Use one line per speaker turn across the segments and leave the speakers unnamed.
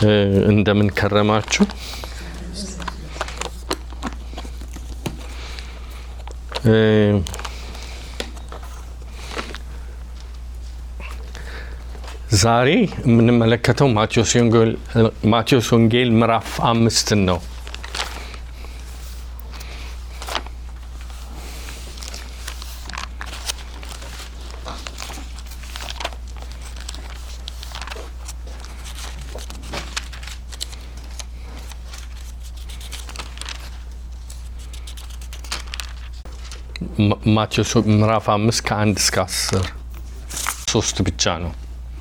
እንደምን ከረማችሁ? ዛሬ የምንመለከተው ማቴዎስ ወንጌል ምዕራፍ አምስትን ነው። ማቴዎስ ምዕራፍ አምስት ከአንድ እስከ አስር ሶስት ብቻ ነው።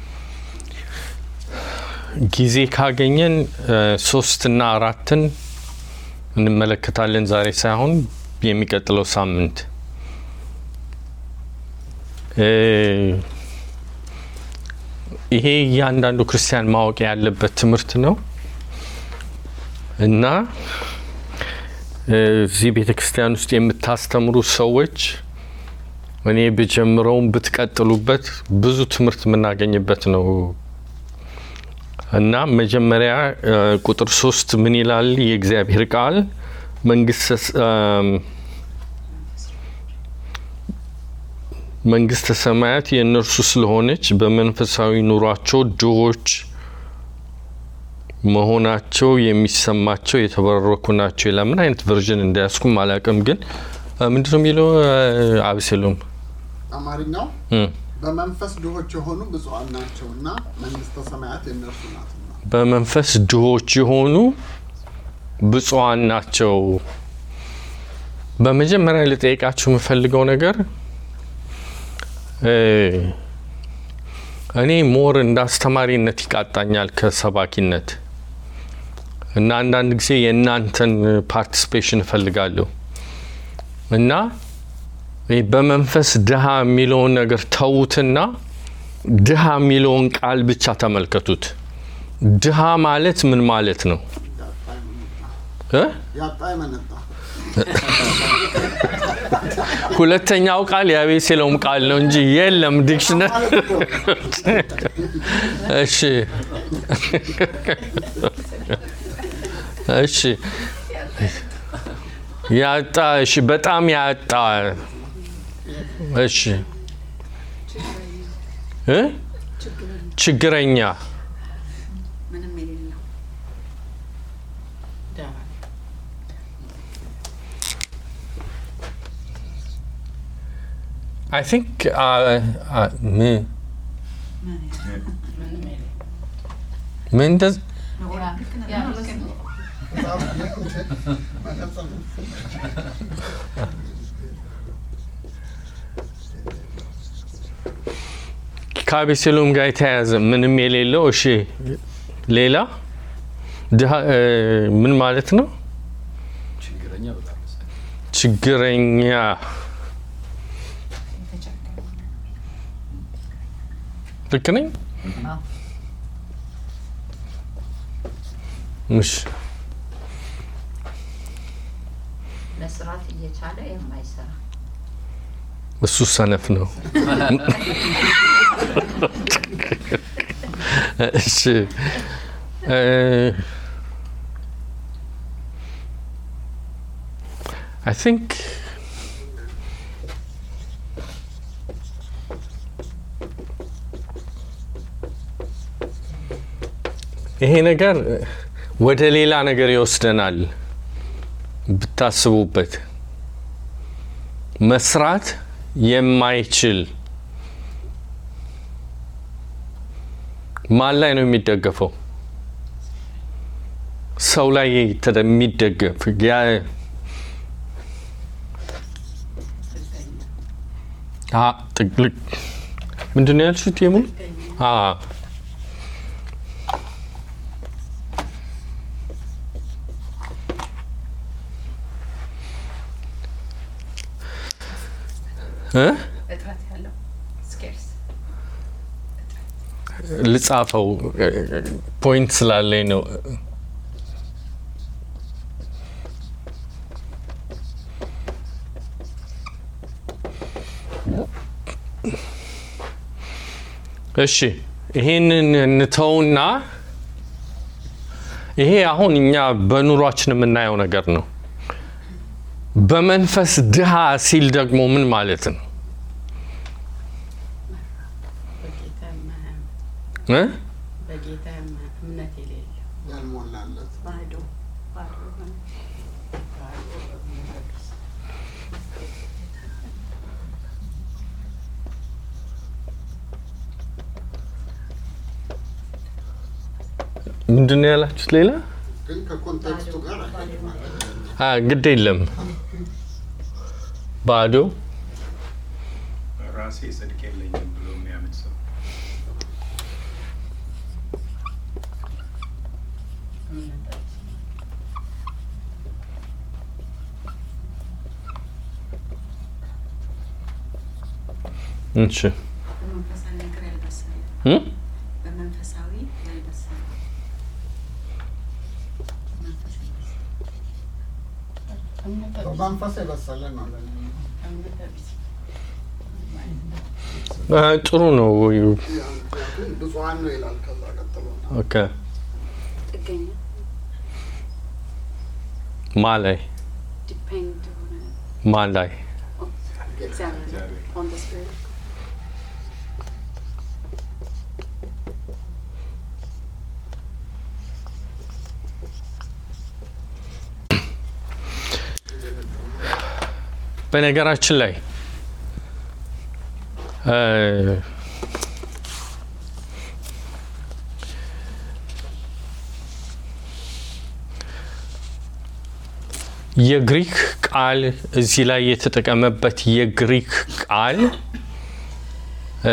ጊዜ ካገኘን ሶስትና አራትን እንመለከታለን። ዛሬ ሳይሆን የሚቀጥለው ሳምንት ይሄ እያንዳንዱ ክርስቲያን ማወቅ ያለበት ትምህርት ነው እና እዚህ ቤተ ክርስቲያን ውስጥ የምታስተምሩ ሰዎች እኔ ብጀምረውም ብትቀጥሉበት ብዙ ትምህርት የምናገኝበት ነው እና መጀመሪያ ቁጥር ሶስት ምን ይላል? የእግዚአብሔር ቃል መንግስተ ሰማያት የእነርሱ ስለሆነች በመንፈሳዊ ኑሯቸው ድሆች መሆናቸው የሚሰማቸው የተባረኩ ናቸው ይላል። ምን አይነት ቨርዥን እንዳያስኩም አላውቅም፣ ግን ምንድን ነው የሚለው? አብሴሎም
አማርኛው በመንፈስ ድሆች የሆኑ ብፁዓን ናቸውና መንግስተ ሰማያት የእነርሱ ናትና።
በመንፈስ ድሆች የሆኑ ብፁዓን ናቸው። በመጀመሪያ ልጠይቃችሁ የምፈልገው ነገር እኔ ሞር እንደ አስተማሪነት ይቃጣኛል ከሰባኪነት እና አንዳንድ ጊዜ የእናንተን ፓርቲስፔሽን እፈልጋለሁ እና በመንፈስ ድሃ የሚለውን ነገር ተዉትና ድሃ የሚለውን ቃል ብቻ ተመልከቱት። ድሃ ማለት ምን ማለት ነው?
ያጣ የመነጣ
ሁለተኛው ቃል የአቤሴሎም ቃል ነው እንጂ የለም ዲክሽነሪ። እሺ እሺ ያጣ እሺ፣ በጣም ያጣ እሺ እ ችግረኛ
ምንም የሌለው
አይ ቲንክ ምን ምን እንደዚ ከአቤሴሎም ጋር የተያያዘ ምንም የሌለው እሺ፣ ሌላ ድሃ ምን ማለት ነው? ችግረኛ ልክ ነኝ? እሺ
መስራት እየቻለ የማይሰራ
እሱ ሰነፍ ነው። እሺ አይ ቲንክ ይሄ ነገር ወደ ሌላ ነገር ይወስደናል ብታስቡበት መስራት የማይችል ማን ላይ ነው የሚደገፈው? ሰው ላይ የሚደገፍ ጥቅልቅ ምንድን ነው ያልሽት? የሙሉ
እጥረት ያለው ስኬርስ
ልጻፈው ፖይንት ስላለኝ ነው። እሺ ይሄንን እንተውና ይሄ አሁን እኛ በኑሯችን የምናየው ነገር ነው። በመንፈስ ድሃ ሲል ደግሞ ምን ማለት ነው
በጌታ የማያምን
እ?
በጌታ የማ- እምነት የሌለው
ያልሞላለት
ባዶ ባዶ የሆነ ባዶ በእምነት ቢስ
ምንድን ነው ያላችሁት? ሌላ
ግን ከኮንቴክስቱ ጋር አይሄድም ማለት ነው።
አ፣ ግድ የለም ባዶ
ራሴ ጽድቅ የለኝም ብሎ የሚያምን ሰው
እምነት
እሺ
በመንፈሳዊ ነገር ያልበሰለ
እ?
በመንፈሳዊ ያልበሰለ መንፈስ ያልበሰለ እምነት ቢስ
በመንፈስ የበሰለ ነው ለእኔ።
እምነት ቢስ
አ፣ ጥሩ ነው።
ምክንያቱም ብፁዓን ነው ይላል። ከዛ ቀጥሎ
ኦኬ
ጥገኛ
ማ ላይ
ዲፔንድ ሆነ
ማ ላይ
እግዚአብሔር
እግዚአብሔር
ኦን ዘ ስፒሪት
በነገራችን ላይ እ፣ የግሪክ ቃል እዚህ ላይ የተጠቀመበት የግሪክ ቃል እ፣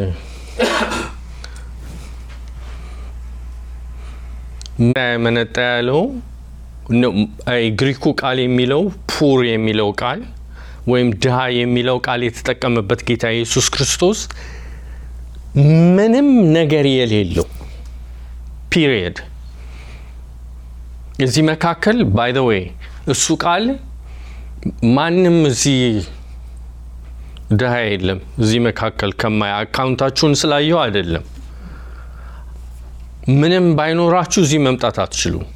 ምን ያመነጣ ያለው ነው፣ አይ፣ ግሪኩ ቃል የሚለው ፑር የሚለው ቃል ወይም ድሃ የሚለው ቃል የተጠቀመበት ጌታ ኢየሱስ ክርስቶስ ምንም ነገር የሌለው ፒሪየድ። እዚህ መካከል ባይ ዘ ዌይ እሱ ቃል ማንም እዚህ ድሃ የለም። እዚህ መካከል ከማያ አካውንታችሁን ስላየው አይደለም። ምንም ባይኖራችሁ እዚህ መምጣት አትችሉም።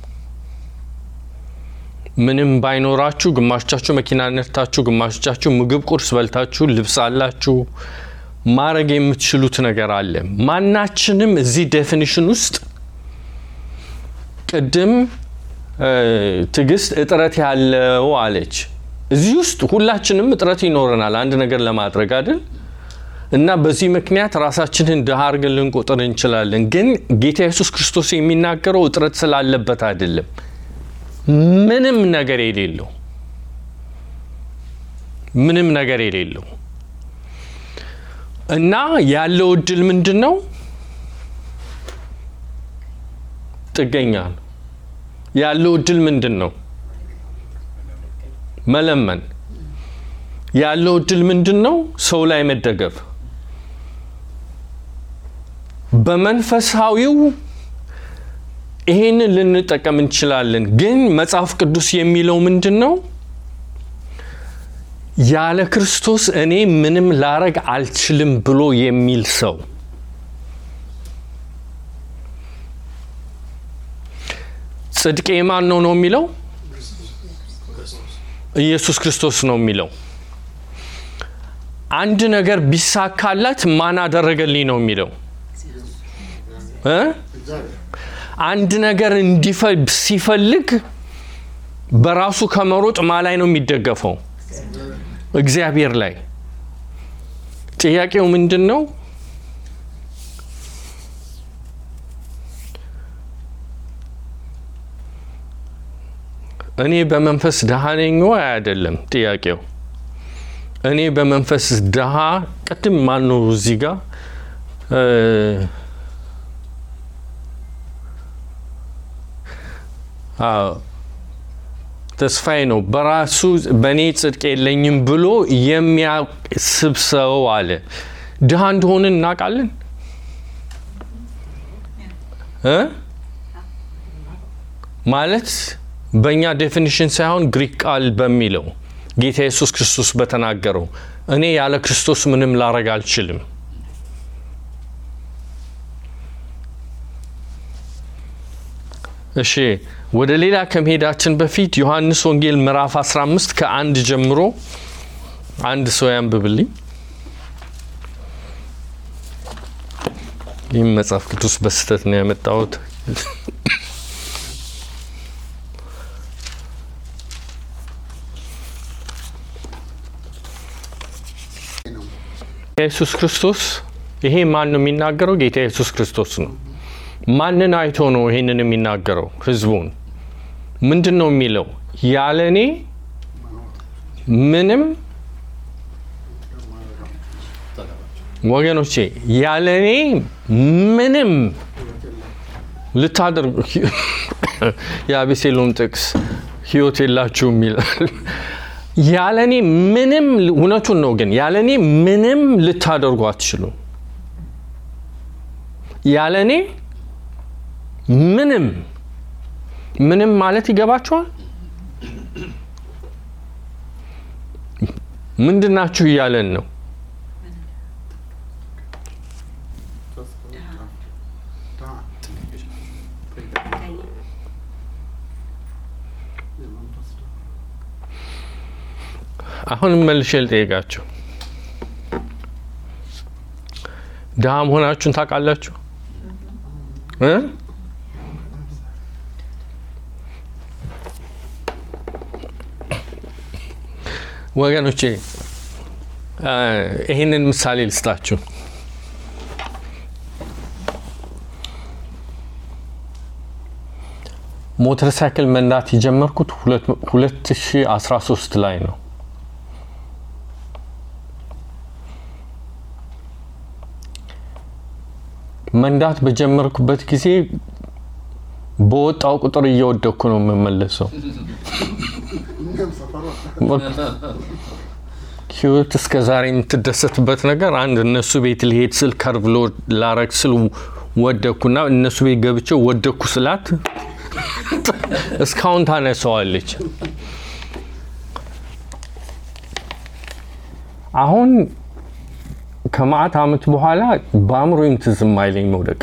ምንም ባይኖራችሁ ግማሾቻችሁ መኪና ነድታችሁ፣ ግማሾቻችሁ ምግብ ቁርስ በልታችሁ፣ ልብስ አላችሁ፣ ማድረግ የምትችሉት ነገር አለ። ማናችንም እዚህ ዴፊኒሽን ውስጥ ቅድም እ፣ ትዕግስት እጥረት ያለው አለች። እዚህ ውስጥ ሁላችንም እጥረት ይኖረናል አንድ ነገር ለማድረግ አይደል? እና በዚህ ምክንያት ራሳችንን ድሃ አድርገን ልንቆጥር እንችላለን። ግን ጌታ ኢየሱስ ክርስቶስ የሚናገረው እጥረት ስላለበት አይደለም። ምንም ነገር የሌለው ምንም ነገር የሌለው እና ያለው እድል ምንድን ነው? ጥገኛ ነው። ያለው እድል ምንድን ነው? መለመን። ያለው እድል ምንድን ነው? ሰው ላይ መደገፍ። በመንፈሳዊው ይሄንን ልንጠቀም እንችላለን። ግን መጽሐፍ ቅዱስ የሚለው ምንድን ነው? ያለ ክርስቶስ እኔ ምንም ላረግ አልችልም ብሎ የሚል ሰው ጽድቄ ማን ነው ነው የሚለው ኢየሱስ ክርስቶስ ነው የሚለው። አንድ ነገር ቢሳካላት ማን አደረገልኝ ነው የሚለው እ
እግዚአብሔር
አንድ ነገር እንዲፈ ሲፈልግ በራሱ ከመሮጥ ማ ላይ ነው የሚደገፈው? እግዚአብሔር ላይ። ጥያቄው ምንድን ነው? እኔ በመንፈስ ድሃ ነኝ ወይ አይደለም ጥያቄው። እኔ በመንፈስ ድሃ ቅድም ማን ነው እዚህ ጋር እ አዎ ተስፋዬ ነው። በራሱ በእኔ ጽድቅ የለኝም ብሎ የሚያስብ ሰው አለ። ድሃ እንደሆንን እናውቃለን እ ማለት በእኛ ዴፊኒሽን ሳይሆን ግሪክ ቃል በሚለው ጌታ ኢየሱስ ክርስቶስ በተናገረው እኔ ያለ ክርስቶስ ምንም ላረግ አልችልም። እሺ ወደ ሌላ ከመሄዳችን በፊት ዮሐንስ ወንጌል ምዕራፍ 15 ከአንድ ጀምሮ አንድ ሰው ያንብብልኝ። ይህም መጽሐፍ ቅዱስ በስህተት ነው ያመጣሁት።
ነው
ኢየሱስ ክርስቶስ ይሄ ማን ነው የሚናገረው? ጌታ ኢየሱስ ክርስቶስ ነው። ማንን አይቶ ነው ይሄንን የሚናገረው? ህዝቡን። ምንድን ነው የሚለው? ያለ እኔ ምንም ወገኖቼ፣ ያለ እኔ ምንም ልታደርጉ የአቤሴሎም ጥቅስ ህይወት የላችሁም ይላል። ያለ እኔ ምንም እውነቱን ነው፣ ግን ያለ እኔ ምንም ልታደርጉ አትችሉም። ያለ እኔ ምንም ምንም ማለት ይገባችኋል? ምንድናችሁ እያለን ነው? አሁንም መልሼ ልጠይቃችሁ፣ ድሃ መሆናችሁን ታውቃላችሁ እ ወገኖቼ እ ይህንን ምሳሌ ልስጣችሁ። ሞተር ሳይክል መንዳት የጀመርኩት 2013 ላይ ነው። መንዳት በጀመርኩበት ጊዜ በወጣው ቁጥር እየወደኩ ነው የምመለሰው።
እኛም ሰፈር ወጣ
ህይወት እስከ ዛሬ የምትደሰትበት ነገር አንድ እነሱ ቤት ሊሄድ ስል ከርቭ ሎድ ላረግ ስል ወደኩና እነሱ ቤት ገብቼ ወደኩ ስላት እስካሁን ታነሰዋለች። አሁን ከማዕት ዓመት በኋላ በአእምሮዬም ትዝ የማይለኝ መውደቅ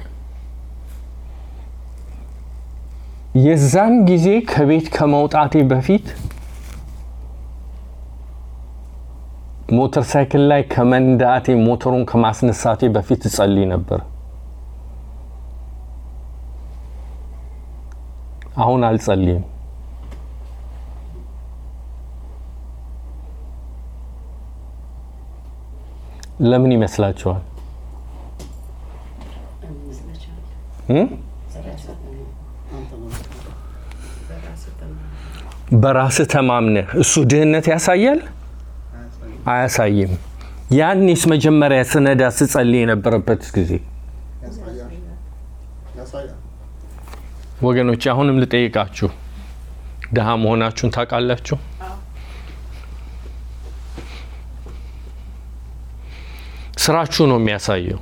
የዛን ጊዜ ከቤት ከመውጣቴ በፊት ሞተር ሳይክል ላይ ከመንዳቴ ሞተሩን ከማስነሳቴ በፊት እጸልይ ነበር። አሁን አልጸልይም። ለምን ይመስላችኋል? እ? በራስህ ተማምነህ እሱ ድህነት ያሳያል አያሳይም? ያኔስ መጀመሪያ ስነዳ ስጸልይ የነበረበት ጊዜ
ያሳያል ያሳያል
ወገኖች፣ አሁንም ልጠይቃችሁ፣ ድሃ መሆናችሁን ታውቃላችሁ? ስራችሁ ነው የሚያሳየው።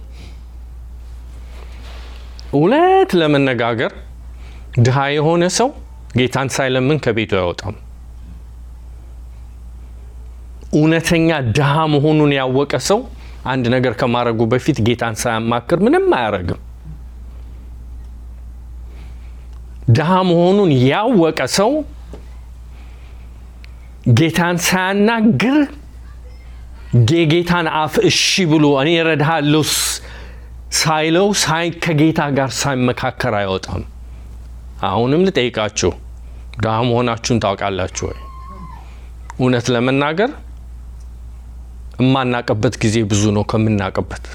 እውነት ለመነጋገር ድሃ የሆነ ሰው ጌታን ሳይለምን ከቤቱ አይወጣም። እውነተኛ ድሃ መሆኑን ያወቀ ሰው አንድ ነገር ከማድረጉ በፊት ጌታን ሳያማክር ምንም አያረግም። ድሃ መሆኑን ያወቀ ሰው ጌታን ሳያናግር የጌታን አፍ እሺ ብሎ እኔ እረዳሃለሁ ስ- ሳይለው ሳይ ከጌታ ጋር ሳይመካከር አይወጣም። አሁንም ልጠይቃችሁ ድሃ መሆናችሁን ታውቃላችሁ ወይ? እውነት ለመናገር የማናቅበት ጊዜ ብዙ ነው ከምናቅበት።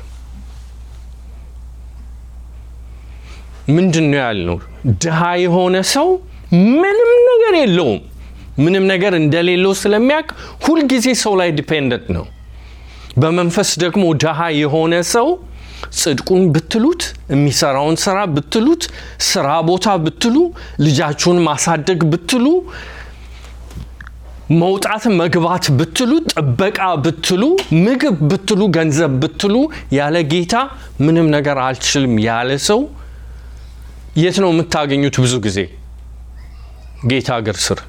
ምንድን ነው ያልነው? ድሃ የሆነ ሰው ምንም ነገር የለውም። ምንም ነገር እንደሌለው ስለሚያውቅ ሁልጊዜ ሰው ላይ ዲፔንደንት ነው። በመንፈስ ደግሞ ድሃ የሆነ ሰው ጽድቁን ብትሉት፣ የሚሰራውን ስራ ብትሉት፣ ስራ ቦታ ብትሉ፣ ልጃችሁን ማሳደግ ብትሉ፣ መውጣት መግባት ብትሉ፣ ጥበቃ ብትሉ፣ ምግብ ብትሉ፣ ገንዘብ ብትሉ፣ ያለ ጌታ ምንም ነገር አልችልም ያለ ሰው የት ነው የምታገኙት? ብዙ ጊዜ ጌታ እግር ስር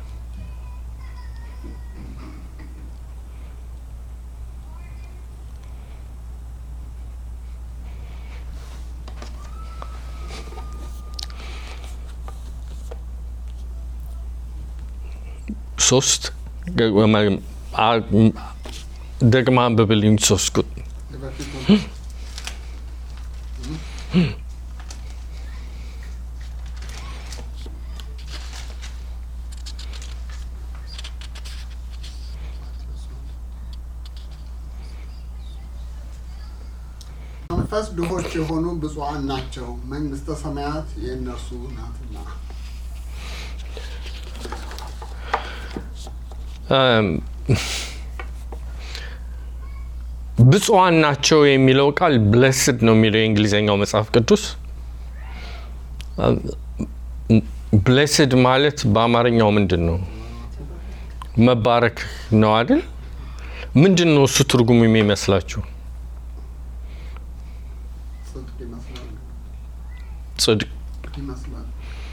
ሶስት ደግማ አንብብልኝ ሶስት ቁጥር
የበፊቱን መንፈስ ድሆች የሆኑ ብፁዓን ናቸው፣ መንግስተ ሰማያት የእነርሱ ናትና።
ብፁዓን ናቸው የሚለው ቃል ብለስድ ነው የሚለው የእንግሊዝኛው መጽሐፍ ቅዱስ። ብለስድ ማለት በአማርኛው ምንድን ነው? መባረክ ነው አይደል? ምንድን ነው እሱ ትርጉሙ የሚመስላችሁ?
ጽድቅ ይመስላል
ጽድቅ
ይመስላል።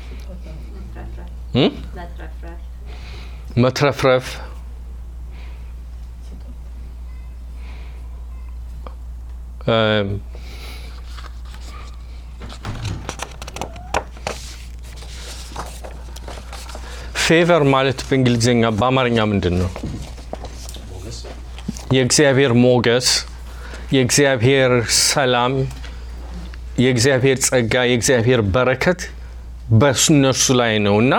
እ?
መትረፍረፍ
መትረፍረፍ እም፣ ፌቨር ማለት በእንግሊዝኛ በአማርኛ ምንድን ነው? የእግዚአብሔር ሞገስ፣ የእግዚአብሔር ሰላም፣ የእግዚአብሔር ጸጋ፣ የእግዚአብሔር በረከት በእነርሱ ላይ ነው እና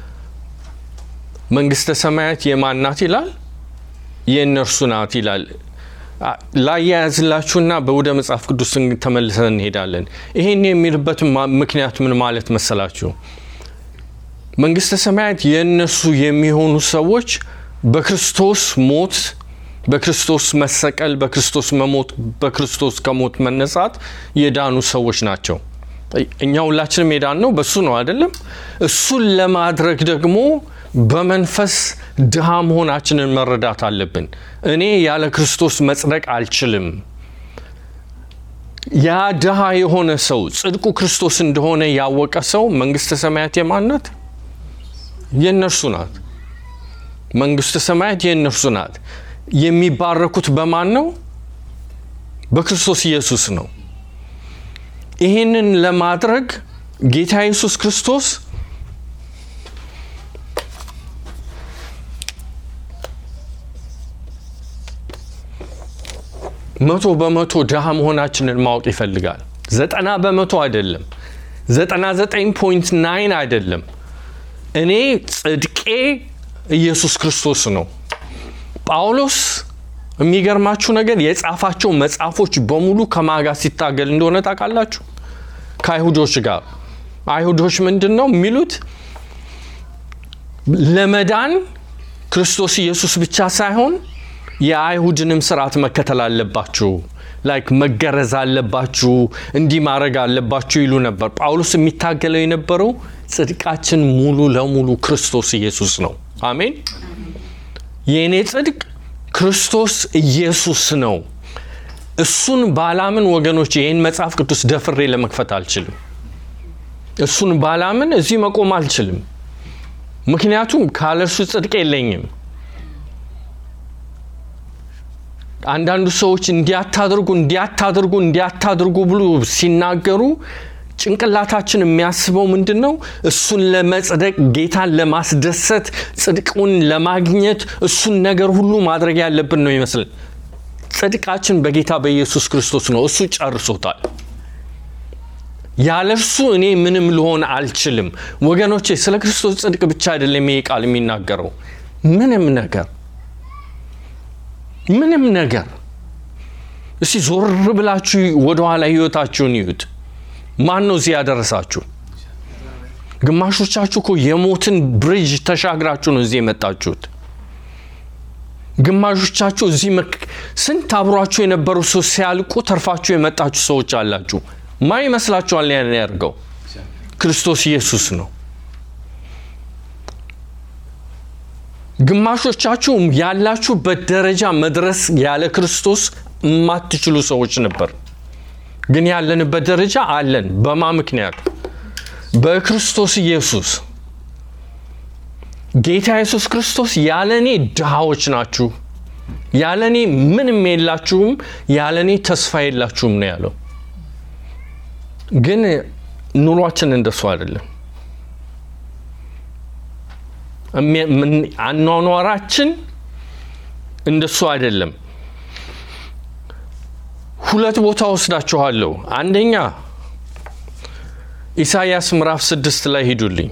መንግስተ ሰማያት የማን ናት ይላል? የእነርሱ ናት ይላል። አ- ላያያዝላችሁና በወደ መጽሐፍ ቅዱስ ተመልሰን እንሄዳለን። ይሄን የሚልበት ማ- ምክንያት ምን ማለት መሰላችሁ? መንግስተ ሰማያት የእነሱ የሚሆኑ ሰዎች በክርስቶስ ሞት፣ በክርስቶስ መሰቀል፣ በክርስቶስ መሞት፣ በክርስቶስ ከሞት መነሳት የዳኑ ሰዎች ናቸው። እኛ ሁላችንም የዳን ነው በሱ ነው አይደለም? እሱን ለማድረግ ደግሞ በመንፈስ ድሃ መሆናችንን መረዳት አለብን። እኔ ያለ ክርስቶስ መጽደቅ አልችልም። ያ ድሃ የሆነ ሰው ጽድቁ ክርስቶስ እንደሆነ ያወቀ ሰው መንግስተ ሰማያት የማን ናት? የእነርሱ ናት። መንግስተ ሰማያት የእነርሱ ናት። የሚባረኩት በማን ነው? በክርስቶስ ኢየሱስ ነው። ይህንን ለማድረግ ጌታ ኢየሱስ ክርስቶስ መቶ በመቶ ድሃ መሆናችንን ማወቅ ይፈልጋል። ዘጠና በመቶ አይደለም፣ ዘጠና ዘጠኝ ፖይንት ናይን አይደለም። እኔ ጽድቄ ኢየሱስ ክርስቶስ ነው። ጳውሎስ የሚገርማችሁ ነገር የጻፋቸው መጽሐፎች በሙሉ ከማጋ ሲታገል እንደሆነ ታውቃላችሁ? ከአይሁዶች ጋር። አይሁዶች ምንድን ነው የሚሉት? ለመዳን ክርስቶስ ኢየሱስ ብቻ ሳይሆን የአይሁድንም ስርዓት መከተል አለባችሁ፣ ላይክ መገረዝ አለባችሁ፣ እንዲህ ማድረግ አለባችሁ ይሉ ነበር። ጳውሎስ የሚታገለው የነበረው ጽድቃችን ሙሉ ለሙሉ ክርስቶስ ኢየሱስ ነው። አሜን። የእኔ ጽድቅ ክርስቶስ ኢየሱስ ነው። እሱን ባላምን ወገኖች ይህን መጽሐፍ ቅዱስ ደፍሬ ለመክፈት አልችልም። እሱን ባላምን እዚህ መቆም አልችልም። ምክንያቱም ካለ እሱ ጽድቅ የለኝም። አንዳንዱ ሰዎች እንዲያታድርጉ እንዲያታድርጉ እንዲያታድርጉ ብሎ ሲናገሩ ጭንቅላታችን የሚያስበው ምንድን ነው? እሱን ለመጽደቅ ጌታን ለማስደሰት ጽድቁን ለማግኘት እሱን ነገር ሁሉ ማድረግ ያለብን ነው ይመስልን። ጽድቃችን በጌታ በኢየሱስ ክርስቶስ ነው። እሱ ጨርሶታል። ያለ እርሱ እኔ ምንም ልሆን አልችልም። ወገኖቼ ስለ ክርስቶስ ጽድቅ ብቻ አይደለም ይሄ ቃል የሚናገረው ምንም ነገር ምንም ነገር እስቲ ዞር ብላችሁ ወደኋላ ህይወታችሁን ይዩት። ማን ነው እዚህ ያደረሳችሁ? ግማሾቻችሁ እኮ የሞትን ብሪጅ ተሻግራችሁ ነው እዚህ የመጣችሁት። ግማሾቻችሁ እዚህ መክ- ስንት አብሯችሁ የነበሩ ሰው ሲያልቁ ተርፋችሁ የመጣችሁ ሰዎች አላችሁ። ማን ይመስላችኋል ያን ያደርገው? ክርስቶስ ኢየሱስ ነው። ግማሾቻችሁ ያላችሁበት ደረጃ መድረስ ያለ ክርስቶስ የማትችሉ ሰዎች ነበር። ግን ያለንበት ደረጃ አለን። በማ ምክንያት? በክርስቶስ ኢየሱስ። ጌታ ኢየሱስ ክርስቶስ ያለ እኔ ድሃዎች ናችሁ፣ ያለ እኔ ምንም የላችሁም፣ ያለ እኔ ተስፋ የላችሁም ነው ያለው። ግን ኑሯችን እንደሱ አይደለም። እሚ- ምን- አኗኗራችን እንደሱ አይደለም። ሁለት ቦታ ወስዳችኋለሁ። አንደኛ ኢሳይያስ ምዕራፍ ስድስት ላይ ሂዱልኝ።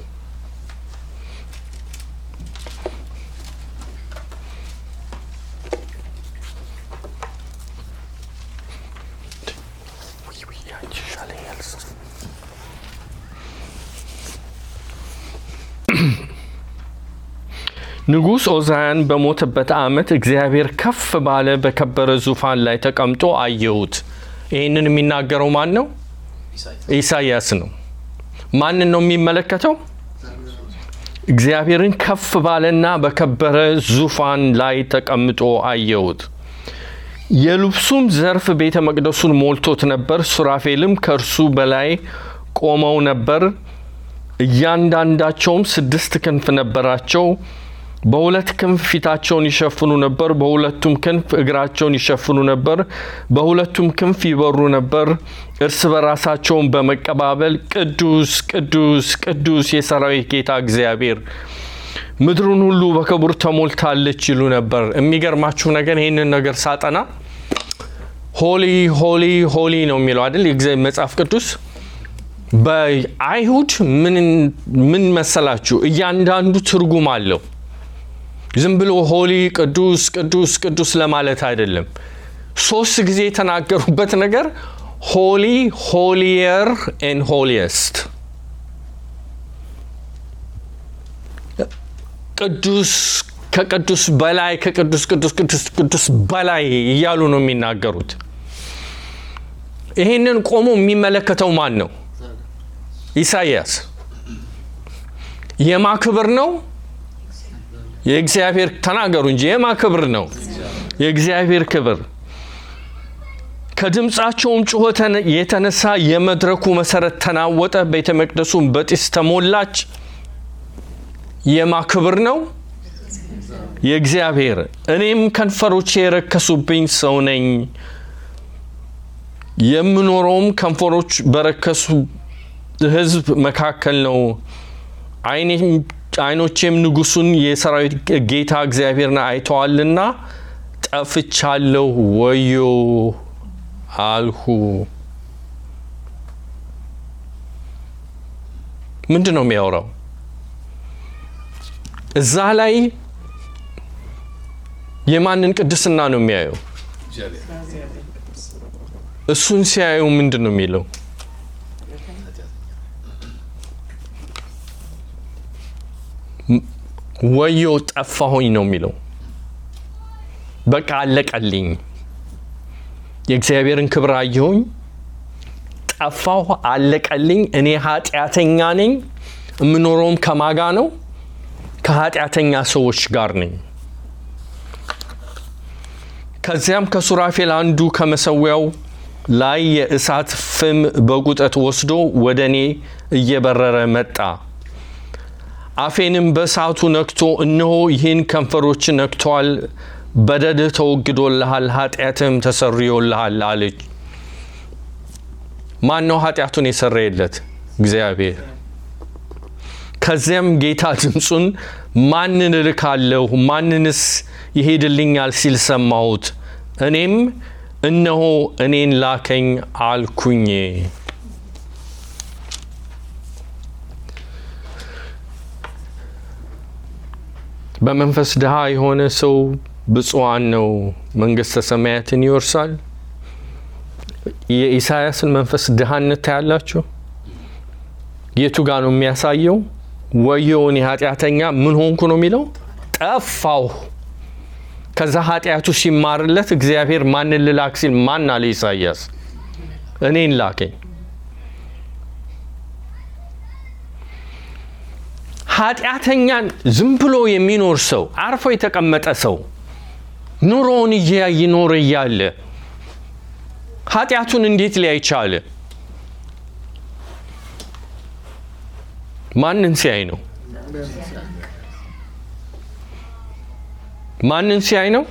ንጉሥ ኦዛያን በሞተበት ዓመት እግዚአብሔር ከፍ ባለ በከበረ ዙፋን ላይ ተቀምጦ አየሁት። ይህንን የሚናገረው ማን ነው? ኢሳይያስ ነው። ማንን ነው የሚመለከተው? እግዚአብሔርን ከፍ ባለና በከበረ ዙፋን ላይ ተቀምጦ አየሁት። የልብሱም ዘርፍ ቤተ መቅደሱን ሞልቶት ነበር። ሱራፌልም ከእርሱ በላይ ቆመው ነበር። እያንዳንዳቸውም ስድስት ክንፍ ነበራቸው። በሁለት ክንፍ ፊታቸውን ይሸፍኑ ነበር፣ በሁለቱም ክንፍ እግራቸውን ይሸፍኑ ነበር፣ በሁለቱም ክንፍ ይበሩ ነበር። እርስ በራሳቸውን በመቀባበል ቅዱስ ቅዱስ ቅዱስ የሰራዊት ጌታ እግዚአብሔር ምድሩን ሁሉ በክቡር ተሞልታለች ይሉ ነበር። የሚገርማችሁ ነገር ይህንን ነገር ሳጠና ሆሊ ሆሊ ሆሊ ነው የሚለው አይደል የእግዚአብሔር መጽሐፍ ቅዱስ በአይሁድ ምን ምን መሰላችሁ እያንዳንዱ ትርጉም አለው ዝም ብሎ ሆሊ ቅዱስ ቅዱስ ቅዱስ ለማለት አይደለም ሶስት ጊዜ የተናገሩበት ነገር ሆሊ ሆሊየር ኤን ሆሊየስት ቅዱስ ከቅዱስ በላይ ከቅዱስ ቅዱስ ቅዱስ ቅዱስ በላይ እያሉ ነው የሚናገሩት ይህንን ቆሞ የሚመለከተው ማን ነው ኢሳይያስ የማ ክብር ነው የእግዚአብሔር ተናገሩ እንጂ የማ ክብር ነው የእግዚአብሔር ክብር ከድምፃቸውም ጩኸት የተነሳ የመድረኩ መሰረት ተናወጠ ቤተ መቅደሱም በጢስ ተሞላች የማ ክብር ነው የእግዚአብሔር እኔም ከንፈሮቼ የረከሱብኝ ሰው ነኝ የምኖረውም ከንፈሮች በረከሱ ህዝብ መካከል ነው አይኖቼም ንጉሱን የሰራዊት ጌታ እግዚአብሔርን አይተዋልና ጠፍቻለሁ ወዮ አልሁ ምንድን ነው የሚያወራው እዛ ላይ የማንን ቅድስና ነው የሚያየው እሱን ሲያዩ ምንድን ነው የሚለው ወዮ ጠፋሁኝ ነው የሚለው በቃ አለቀልኝ የእግዚአብሔርን ክብር አየሁኝ ጠፋሁ አለቀልኝ እኔ ኃጢአተኛ ነኝ የምኖረውም ከማጋ ነው ከኃጢአተኛ ሰዎች ጋር ነኝ ከዚያም ከሱራፌል አንዱ ከመሰዊያው ላይ የእሳት ፍም በጉጠት ወስዶ ወደ እኔ እየበረረ መጣ አፌንም በእሳቱ ነክቶ እነሆ ይህን ከንፈሮች ነክተዋል በደድህ ተወግዶልሃል ኃጢአትህም ተሰርዮልሃል አለች ማን ነው ኃጢአቱን የሰረየለት እግዚአብሔር ከዚያም ጌታ ድምፁን ማንን እልካለሁ ማንንስ ይሄድልኛል ሲል ሰማሁት እኔም እነሆ እኔን ላከኝ አልኩኝ በመንፈስ ድሃ የሆነ ሰው ብፁዓን ነው መንግስተ ሰማያትን ይወርሳል የኢሳያስን መንፈስ ድሃነት ታያላችሁ የቱ ጋር ነው የሚያሳየው ወየው እኔ ኃጢአተኛ ምን ሆንኩ ነው የሚለው ጠፋሁ ከዛ ኃጢአቱ ሲማርለት እግዚአብሔር ማንን ልላክ ሲል ማን አለ ኢሳያስ እኔን ላከኝ ኃጢአተኛን ዝም ብሎ የሚኖር ሰው አርፎ የተቀመጠ ሰው ኑሮውን እየኖረ እያለ ኃጢአቱን እንዴት ሊያይ ቻለ ማንን ሲያይ ነው ማንን ሲያይ ነው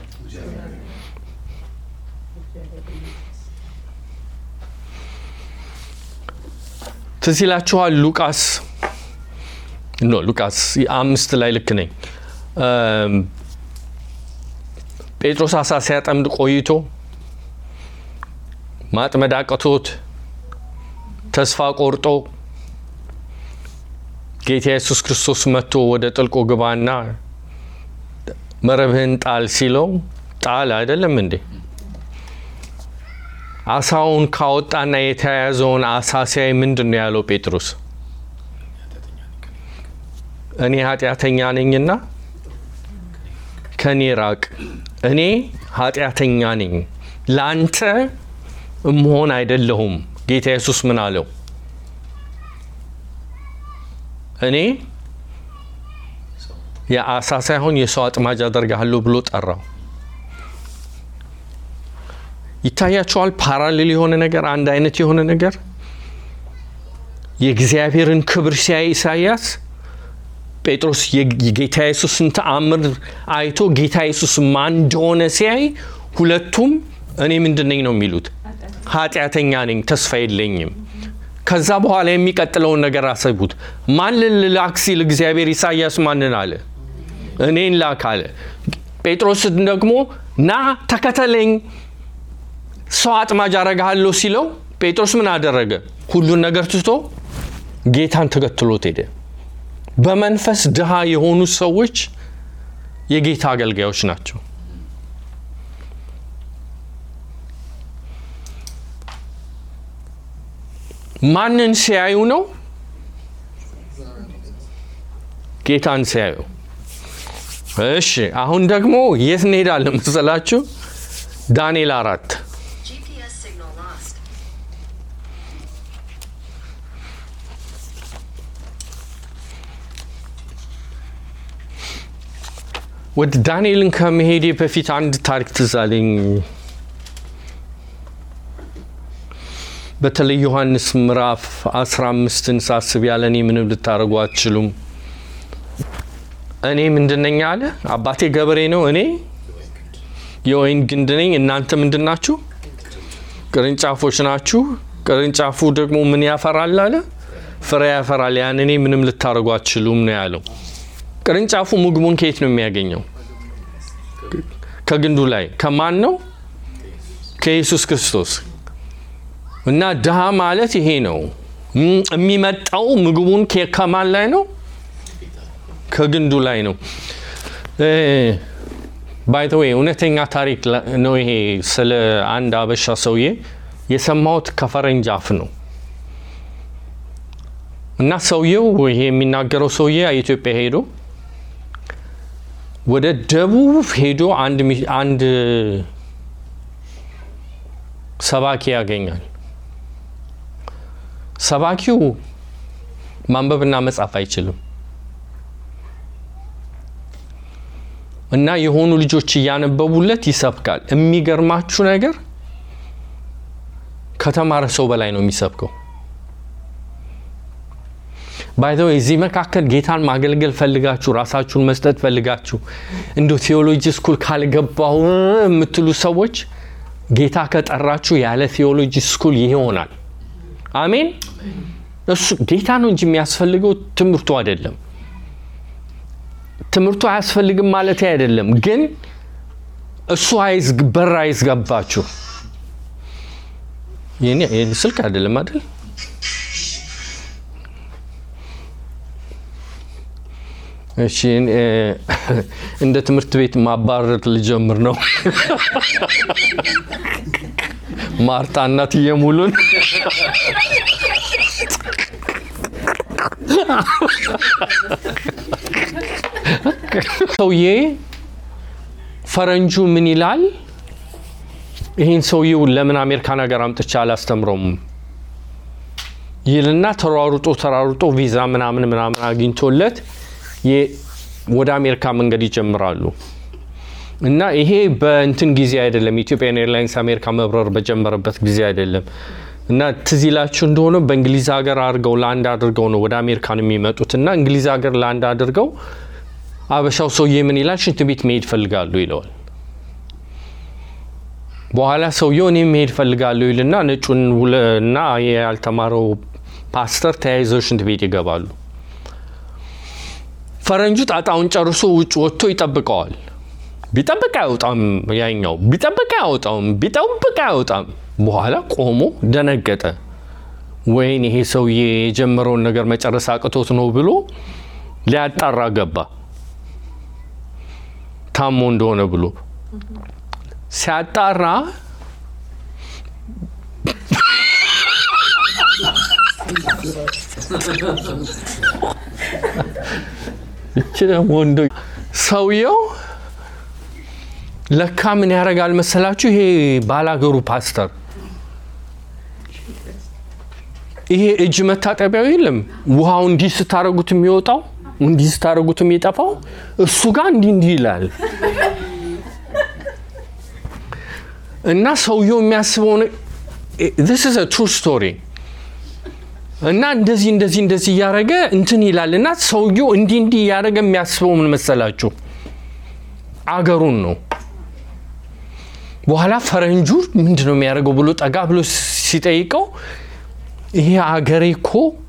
ትዝ ይላችኋል ሉቃስ ኖ ሉቃስ አምስት ላይ ልክ ነኝ። እም፣ ጴጥሮስ አሳ ሲያጠምድ ቆይቶ ማጥመድ አቅቶት ተስፋ ቆርጦ ጌታ ኢየሱስ ክርስቶስ መጥቶ ወደ ጥልቁ ግባና መረብህን ጣል ሲለው ጣል አይደለም እንዴ? አሳውን ካወጣና የተያያዘውን አሳ ሲያይ ምንድን ነው ያለው ጴጥሮስ? እኔ ኃጢአተኛ ነኝና ከኔ ራቅ። እኔ ኃጢአተኛ ነኝ፣ ለአንተ እምሆን አይደለሁም። ጌታ ኢየሱስ ምን አለው? እኔ የአሳ ሳይሆን የሰው አጥማጅ አደርግሃለሁ ብሎ ጠራው። ይታያቸዋል። ፓራሌል የሆነ ነገር፣ አንድ አይነት የሆነ ነገር የእግዚአብሔርን ክብር ሲያይ ኢሳያስ ጴጥሮስ የጌታ ኢየሱስን ተአምር አይቶ ጌታ ኢየሱስ ማን እንደሆነ ሲያይ ሁለቱም እኔ ምንድን ነኝ ነው የሚሉት፣ ኃጢአተኛ ነኝ፣ ተስፋ የለኝም። ከዛ በኋላ የሚቀጥለውን ነገር አሰቡት። ማን ልላክ ሲል እግዚአብሔር ኢሳያስ ማንን አለ? እኔን ላክ አለ። ጴጥሮስ ደግሞ ና ተከተለኝ ሰው አጥማጅ አረግሃለሁ ሲለው ጴጥሮስ ምን አደረገ? ሁሉን ነገር ትቶ ጌታን ተከትሎት ሄደ። በመንፈስ ድሃ የሆኑ ሰዎች የጌታ አገልጋዮች ናቸው። ማንን ሲያዩ ነው? ጌታን ሲያዩ። እሺ አሁን ደግሞ የት እንሄዳለን መሰላችሁ? ዳንኤል አራት
GPS signal lost.
ወደ ዳንኤልን ከመሄዴ በፊት አንድ ታሪክ ትዝ አለኝ። በተለይ ዮሐንስ ምዕራፍ 15ን ሳስብ ያለ እኔ ምንም ልታደርጉ አትችሉም። እኔ ምንድን ነኝ አለ። አባቴ ገበሬ ነው፣ እኔ የወይን ግንድ ነኝ። እናንተ ምንድን ናችሁ? ቅርንጫፎች ናችሁ። ቅርንጫፉ ደግሞ ምን ያፈራል አለ? ፍሬ ያፈራል። ያን እኔ ምንም ልታደርጉ አትችሉም ነው ያለው። ቅርንጫፉ ምግቡን ከየት ነው የሚያገኘው? ከግንዱ ላይ። ከማን ነው? ከኢየሱስ ክርስቶስ። እና ድሃ ማለት ይሄ ነው። እም- የሚመጣው ምግቡን ከ- ከማን ላይ ነው? ከግንዱ ላይ ነው። ባይ ዘ ዌይ እውነተኛ ታሪክ ላ- ነው ይሄ። ስለ አንድ አበሻ ሰውዬ የሰማሁት ከፈረንጅ አፍ ነው። እና ሰውየው ይሄ የሚናገረው ሰውዬ ኢትዮጵያ ሄዶ ወደ ደቡብ ሄዶ አንድ ሚ- አንድ ሰባኪ ያገኛል። ሰባኪው ማንበብና መጻፍ አይችልም እና የሆኑ ልጆች እያነበቡለት ይሰብካል። የሚገርማችሁ ነገር ከተማረ ሰው በላይ ነው የሚሰብከው። ባይዘው እዚህ መካከል ጌታን ማገልገል ፈልጋችሁ ራሳችሁን መስጠት ፈልጋችሁ እንደ ቴዎሎጂ ስኩል ካልገባው የምትሉ ሰዎች ጌታ ከጠራችሁ ያለ ቴዎሎጂ ስኩል ይሆናል። አሜን። እሱ ጌታ ነው እንጂ የሚያስፈልገው ትምህርቱ አይደለም። ትምህርቱ አያስፈልግም ማለት አይደለም፣ ግን እሱ አይዝግ በር አይዝገባችሁ። የኔ የኔ ስልክ አይደለም አይደል? እሺ እ፣ እንደ ትምህርት ቤት ማባረር ልጀምር ነው። ማርታ እናትዬ ሙሉን ሰውዬ ፈረንጁ ምን ይላል? ይህን ሰውዬው ለምን አሜሪካን ሀገር አምጥቻ አላስተምረውም ይልና ተሯሩጦ ተሯሩጦ ቪዛ ምናምን ምናምን አግኝቶለት የ- ወደ አሜሪካ መንገድ ይጀምራሉ። እና ይሄ በእንትን ጊዜ አይደለም፣ ኢትዮጵያን ኤርላይንስ አሜሪካ መብረር በጀመረበት ጊዜ አይደለም። እና ትዝ ይላችሁ እንደሆነ በእንግሊዝ ሀገር አድርገው ለአንድ አድርገው ነው ወደ አሜሪካን የሚመጡት። እና እንግሊዝ ሀገር ለአንድ አድርገው አበሻው ሰውዬ ምን ይላል? ሽንት ቤት መሄድ ፈልጋሉ ይለዋል። በኋላ ሰውየው እኔ መሄድ ፈልጋለሁ ይልና ነጩን ውለና ያልተማረው ፓስተር ተያይዘው ሽንት ቤት ይገባሉ። ፈረንጁ ጣጣውን ጨርሶ ውጭ ወጥቶ ይጠብቀዋል። ቢጠብቅ አይወጣም፣ ያኛው ቢጠብቅ አይወጣም፣ ቢጠብቅ አይወጣም። በኋላ ቆሞ ደነገጠ። ወይን ይሄ ሰውዬ የጀመረውን ነገር መጨረስ አቅቶት ነው ብሎ ሊያጣራ ገባ። ታሞ እንደሆነ ብሎ ሲያጣራ ይቺ ደግሞ ወንዶ ሰውየው ለካ ምን ያደርጋል መሰላችሁ? ይሄ ባላገሩ ፓስተር ይሄ እጅ መታጠቢያው የለም ውሃው እንዲህ ስታረጉት የሚወጣው እንዲህ ስታረጉት የሚጠፋው እሱ ጋር እንዲህ እንዲህ ይላል እና ሰውየው የሚያስበው this is a true story እና እንደዚህ እንደዚህ እንደዚህ እያደረገ እንትን ይላል እና ሰውየው እንዲህ እንዲህ እያደረገ የሚያስበው ምን መሰላችሁ? አገሩን ነው። በኋላ ፈረንጁ ምንድን ነው የሚያደርገው ብሎ ጠጋ ብሎ ሲጠይቀው ይሄ አገሬ እኮ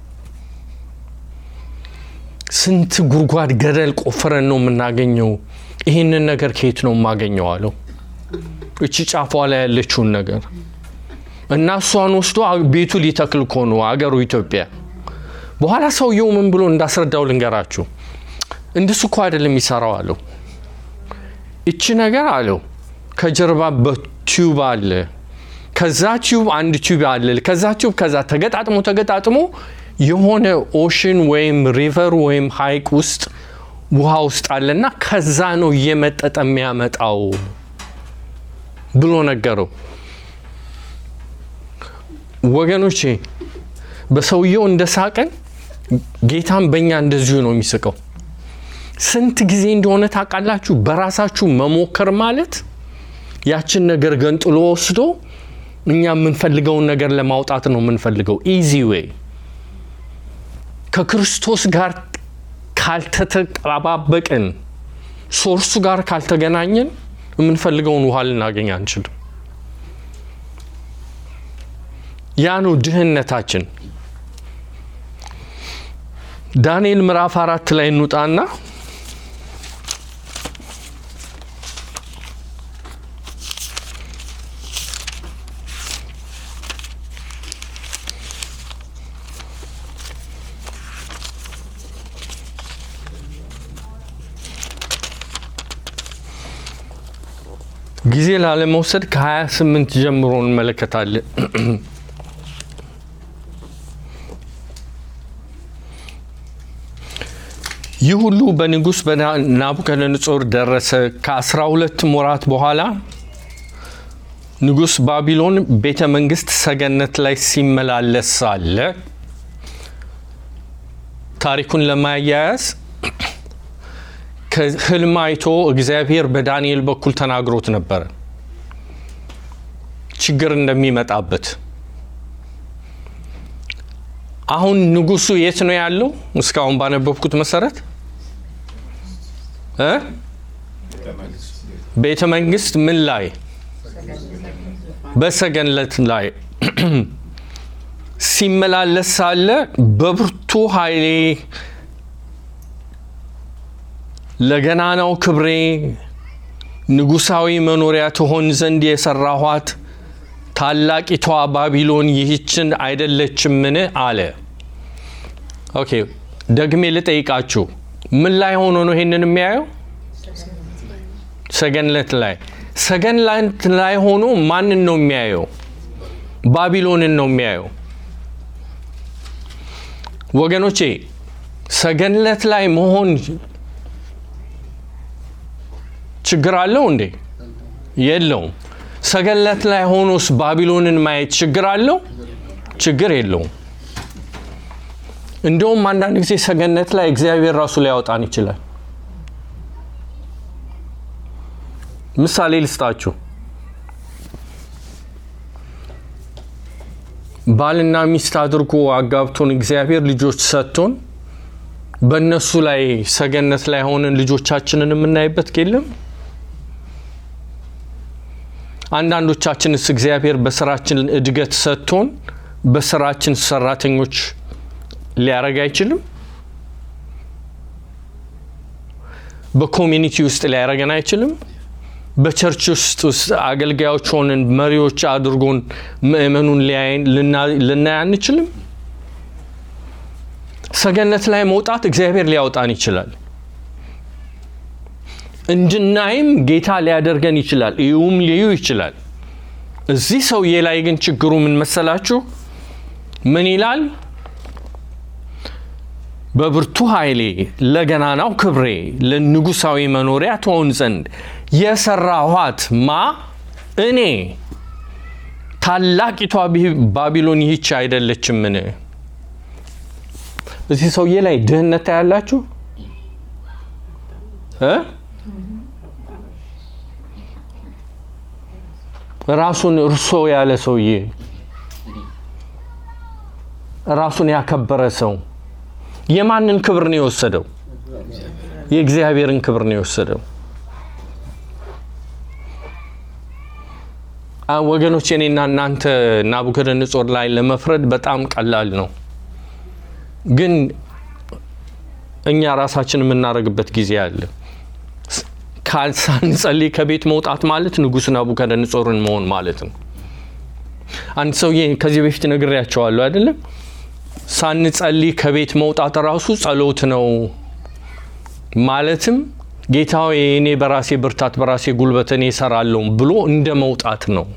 ስንት ጉድጓድ ገደል ቆፍረን ነው የምናገኘው። ይህንን ነገር ከየት ነው የማገኘው አለው። እቺ ጫፏ ላይ ያለችውን ነገር እና እሷን ወስዶ ቤቱ ሊተክል እኮ ነው አገሩ ኢትዮጵያ። በኋላ ሰውየው ምን ብሎ እንዳስረዳው ልንገራችሁ። እንደሱ እኮ አይደለም የሚሰራው አለው። እቺ ነገር አለው ከጀርባ በቲዩብ አለ፣ ከዛ ቲዩብ አንድ ቲዩብ አለ፣ ከዛ ቲዩብ ከዛ ተገጣጥሞ ተገጣጥሞ የሆነ ኦሽን ወይም ሪቨር ወይም ሀይቅ ውስጥ ውሃ ውስጥ አለና ከዛ ነው እየመጠጠ የሚያመጣው ብሎ ነገረው። ወገኖቼ በሰውየው እንደ ሳቀን ጌታም በእኛ እንደዚሁ ነው የሚስቀው። ስንት ጊዜ እንደሆነ ታውቃላችሁ? በራሳችሁ መሞከር ማለት ያችን ነገር ገንጥሎ ወስዶ እኛ የምንፈልገውን ነገር ለማውጣት ነው የምንፈልገው። ኢዚ ዌይ ከክርስቶስ ጋር ካልተጠባበቅን፣ ሶርሱ ጋር ካልተገናኘን የምንፈልገውን ውሃ ልናገኝ አንችልም። ያ ነው ድህነታችን። ዳንኤል ምዕራፍ አራት ላይ እንውጣና ጊዜ ላለመውሰድ ከ28 ጀምሮ እንመለከታለን። ይህ ሁሉ በንጉሥ በናቡከደነጾር ደረሰ። ከአስራ ሁለት ወራት በኋላ ንጉሥ ባቢሎን ቤተ መንግስት ሰገነት ላይ ሲመላለስ ሳለ ታሪኩን ለማያያዝ ከህልም አይቶ እግዚአብሔር በዳንኤል በኩል ተናግሮት ነበረ ችግር እንደሚመጣበት። አሁን ንጉሱ የት ነው ያለው? እስካሁን ባነበብኩት መሰረት እ ቤተ መንግስት ምን ላይ? በሰገነት ላይ ሲመላለስ ሳለ በብርቱ ኃይሌ ለገናናው ክብሬ ንጉሳዊ መኖሪያ ትሆን ዘንድ የሰራኋት ታላቂቷ ባቢሎን ይህችን አይደለችምን? አለ። ኦኬ ደግሜ ልጠይቃችሁ፣ ምን ላይ ሆኖ ነው ይሄንን የሚያየው? ሰገነት ላይ። ሰገነት ላይ ሆኖ ማንን ነው የሚያየው? ባቢሎንን ነው የሚያየው። ወገኖቼ ሰገነት ላይ መሆን ችግር አለው እንዴ? የለውም። ሰገነት ላይ ሆኖስ ባቢሎንን ማየት ችግር አለው? ችግር የለውም። እንደውም አንዳንድ ጊዜ ሰገነት ላይ እግዚአብሔር ራሱ ሊያወጣን ይችላል። ምሳሌ ልስጣችሁ። ባልና ሚስት አድርጎ አጋብቶን እግዚአብሔር ልጆች ሰጥቶን በእነሱ ላይ ሰገነት ላይ ሆነን ልጆቻችንን የምናይበት የለም። አንዳንዶቻችንስ እግዚአብሔር በስራችን እድገት ሰጥቶን በስራችን ሰራተኞች ሊያደርግ አይችልም? በኮሚኒቲ ውስጥ ሊያደርገን አይችልም? በቸርች ውስጥ ውስጥ አገልጋዮች ሆነን መሪዎች አድርጎን ምእመኑን ሊያይን ልና- ልናይ አንችልም? ሰገነት ላይ መውጣት እግዚአብሔር ሊያወጣን ይችላል። እንድናይም ጌታ ሊያደርገን ይችላል። ይሁም ሊዩ ይችላል። እዚህ ሰውዬ ላይ ግን ችግሩ ምን መሰላችሁ? ምን ይላል? በብርቱ ኃይሌ ለገናናው ክብሬ ለንጉሳዊ መኖሪያ ትሆን ዘንድ የሰራኋት ማ እኔ ታላቂቷ ቢ- ባቢሎን ይህች አይደለችምን? እዚህ ሰውዬ ላይ ድህነት ታያላችሁ እ ራሱን እርሶ ያለ ሰውዬ ራሱን ያከበረ ሰው የማንን ክብር ነው የወሰደው? የእግዚአብሔርን ክብር ነው የወሰደው። አ- ወገኖች እኔና እናንተ ናቡከደነጾር ላይ ለመፍረድ በጣም ቀላል ነው፣ ግን እኛ ራሳችን የምናደርግበት ጊዜ አለ። ካ- ሳንጸልይ ከቤት መውጣት ማለት ንጉሥ ናቡከደነጾርን መሆን ማለት ነው። አንድ ሰውዬ ከዚህ በፊት ነግሬያቸዋለሁ አይደለም? ሳንጸልይ ከቤት መውጣት ራሱ ጸሎት ነው። ማለትም ጌታ ሆይ እኔ በራሴ ብርታት በራሴ ጉልበት እኔ እሰራለሁ ብሎ እንደ መውጣት ነው።